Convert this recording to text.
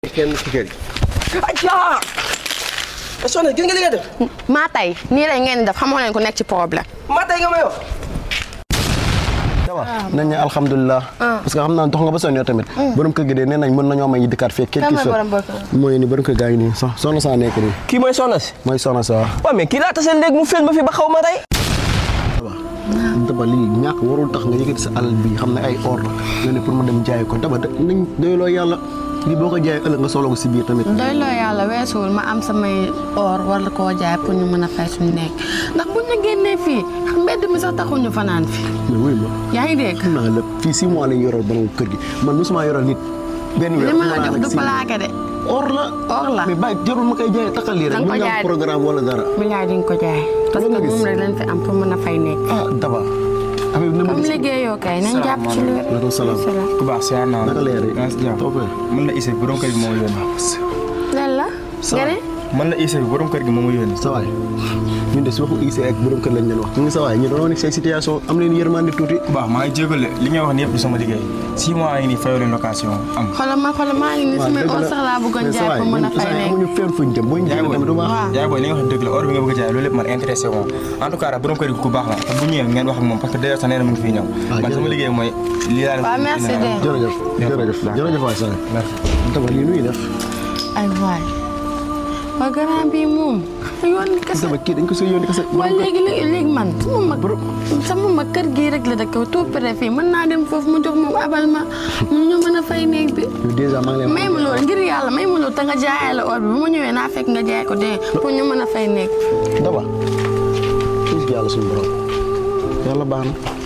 kenn ci kër gi. ayca. soxna gis nga li nga def. maa tey nii lay ngeen di def xamoo leen ko nekk ci problème. maa tey nga ma yow. dawa nañ ne alhamdulilah parce que xam naa dox nga ba sonn yow tamit borom kër gi de nee nañ mën nañoo may dëkkaat fekk Kan mooy borom kër gi? mooy ni borom kër gaa ngi nii sax soxna saa nekk nii kii mooy soxna si. mooy soxna sa waaw mais kii laa taseel léegi mu fil ma fi ba xaw ma tey. daba lii ñàkk warul tax nga yëkkati sa alal bi xam ne ay or la nga ne pour ma dem jaay ko daba da- nañ doyloo yàlla lii boo ko jaayee ëllëg nga soxla ko si biir tamit doy loo yàlla weesuwul ma am samay or war koo jaay pour ñu mën a fay suñu nekk ndax buñ la génnee fii mbedd mi sax taxul ñu fanaan fi mais wuy ma yaa ngi dégg. xam naa lépp fii six mois lañ yoral borom kër gi man mosuma yoral nit benn weer li ma la xam naa jox nag du six mois. plaqué de or la or la mais bàyyi jarul ma koy jaayee taxal lii rek Danga ko mu ñu jaay am de. programme wala dara bilaay di nga ko jaay parce que Loolu nga gis. moom rek lañ fi am pour mën a fay nekk ah daba affaire bi na ma comme gis liggéeyoo kay nañ jàpp ci lu Waaleykum salaam. ku baax si naa naka leer yi maa ngi si jàmm toppee mën la Issa borom kër gi moo ma yónni lan la nga ne mën la Issa borom kër gi moo ma yónni sa waay ñun de si waxu IC ak borom kër lañ leen wax ñu ngi sa waay ñu doon nekk say situation am leen yërmande tuuti ku baax maa ngi jégalu li ngay wax ni yëpp du sama liggéey six mois yi nii fayoo leen location am xoolal ma xoolal maa ngi nii samay or sax laa bëggoon jaay pour mën a fay nekk amuñu fenn fuñ jëm boo ñu yaay jëlee tamit du baax waaw. yaay booy li nga wax dëgg la or bi nga bëgg a jaay loolu lépp man intéressé wu ma en tout cas daal borom kër gi ku baax la te bu ñëwee ngeen wax ak moom parce que d'ailleurs sax nee na mu ngi fiy ñëw man sama jërëjëf. liggéey mooy lii laa leen waaw merci de jërëjëf jërëjëf jërëjëf waay Sane merci daba lii nuy def ay waay waa grand bi moom yoon ni kese daba kii dañ ko sooy yónni kese waaye léegi léegi léegi man sama mag sama mag kër gii rek la dëkk tout près fii mën naa dem foofu mu jox moom abal ma mu ñu mën a fay néeg bi yow dèjà maa ngi may lay ma loolu ngir yàlla may ma loolu te nga jaayee la or bi bu ma ñëwee naa fekk nga jaay ko dee pour ñu mën a fay néeg daba gis yàlla suñu borom yàlla baax na